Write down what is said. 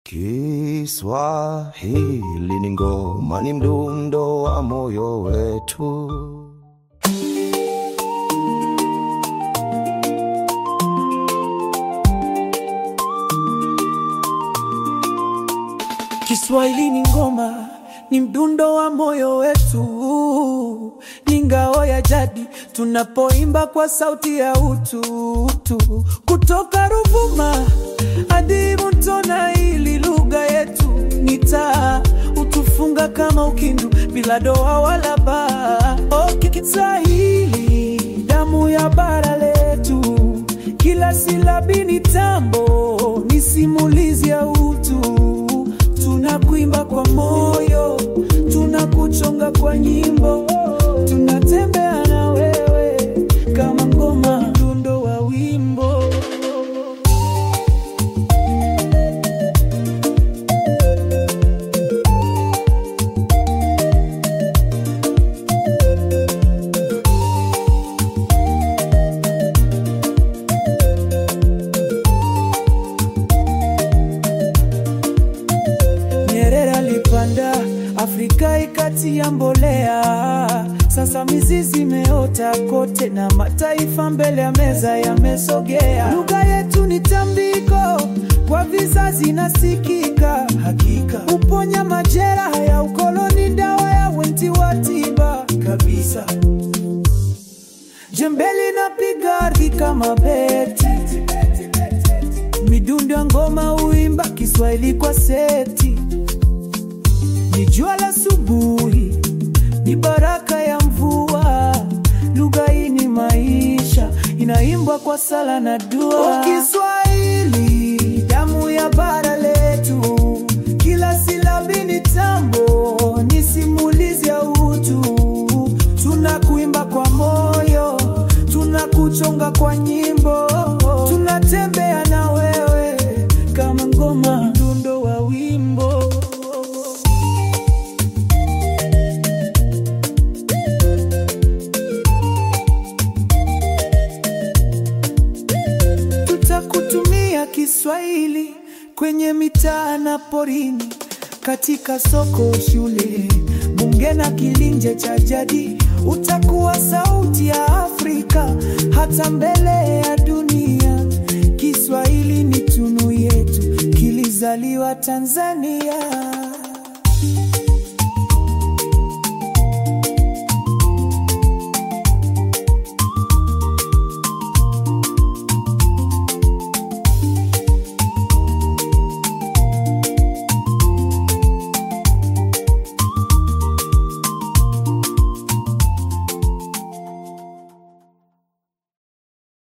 Kiswahili ni ngoma, ni mdundo wa moyo wetu. Kiswahili ni ngoma, ni mdundo wa moyo wetu, ni ngao ya jadi tunapoimba kwa sauti ya utu utu. Kutoka Ruvuma hadi Mtona, ili lugha yetu ni taa, utufunga kama ukindu bila doa wala baa. Oh, Kiswahili damu ya bara letu, kila silabi ni tambo, ni simulizi ya utu tunakuimba kwa moyo, tunakuchonga kwa nyimbo, tunatembea na wewe kama ngoma, mdundo wa wimbo. Nyerere alipanda Afrika ikati ya mbolea, sasa mizizi imeota kote na mataifa mbele ya meza yamesogea. Lugha yetu ni tambiko kwa vizazi nasikika, hakika uponya majeraha ya ukoloni, dawa ya wenti wa tiba kabisa. Jembeli napiga ardhi kama beti, midundo ya ngoma uimba Kiswahili kwa seti ni jua la asubuhi, ni baraka ya mvua. Lugha hii ni maisha, inaimbwa kwa sala na dua. Kiswahili damu ya bara letu, kila silabi ni tambo, ni simulizi ya utu. Tunakuimba kwa moyo, tunakuchonga kwa nyimbo, tunatembea na wewe kama ngoma, mdundo wa wimbo. Tutakutumia Kiswahili kwenye mitaa na porini, katika soko, shule, bunge na kilinje cha jadi. Utakuwa sauti ya Afrika hata mbele ya dunia. Kiswahili ni tunu yetu, kilizaliwa Tanzania.